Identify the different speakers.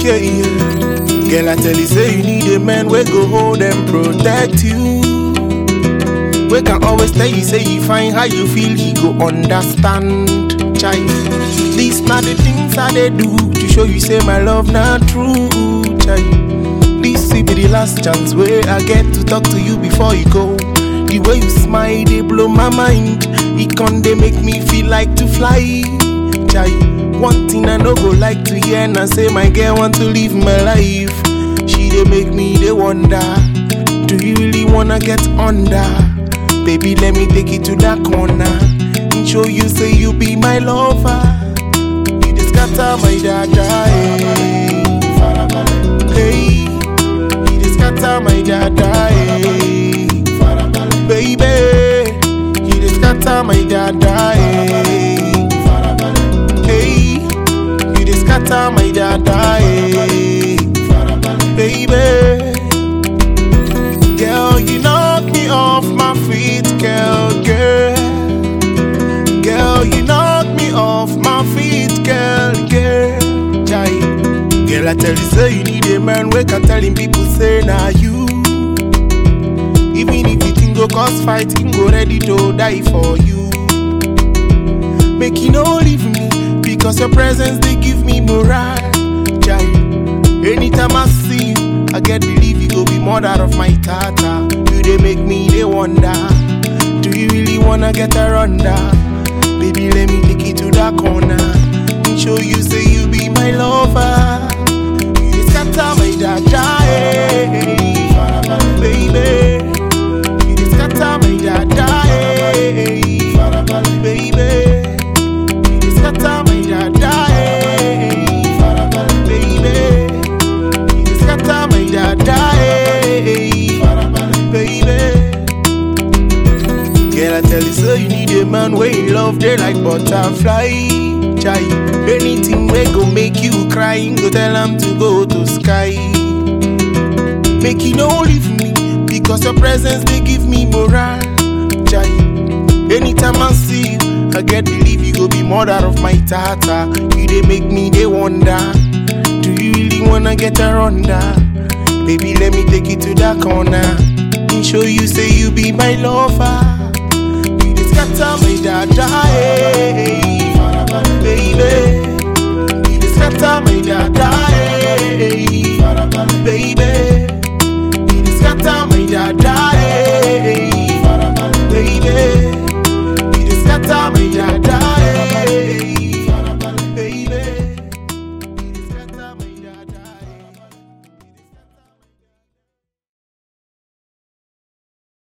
Speaker 1: yeah, yeah. Girl, I tell you, say you need a man we go hold and protect you. We can always tell you, say you find how you feel, he go understand. Child, these not the things I they do to show you, say my love not true. Child, this will be the last chance where I get to talk to you before you go. The way you smile, they blow my mind. It can they make me feel like to fly. Child, one thing I no go like to hear and I say my girl want to live my life. She they make me they wonder. Do you really wanna get under? Baby, let me take you to that corner and show you say you be my lover. You just scatter my dada, hey. Hey, you just scatter my dada, hey. Baby, you just scatter my dada, hey. Hey, you just scatter my dada, hey. Baby. Girl, you knock me off my feet, girl, girl. Girl, you knock me off my feet, girl, girl. Jai. Girl, I tell you, say you need a man. Wake up telling people, say, nah, you. Even if you think go cause fight, him go ready to die for you. Make you no leave me, because your presence, they give me morale. Jai. Anytime I see you, I get believe you go be mother of my tata. You they make me they wonder. Do you really wanna get her under? Baby, let me take you to that corner and show you say you be my lover. You just scatter my dada, hey. baby. You just scatter my dada, hey. baby. You just scatter my dada, hey. baby. You just scatter my dada, hey. baby. Girl, I tell you, so you need a man where you love, they like butterfly. Chai, anything we go make you cry, you go tell them to go to sky. Make you no leave me, because your presence they give me morale. Chai, anytime I see you, I get believe you go be mother of my tata. You they make me they wonder. Do you really wanna get her under? Baby, let me take you to that corner and show you say you be my lover. You just scatter my dada, hey. baby. You just scatter my dada, hey. baby. You just scatter my dada, hey. baby. You just scatter my dada.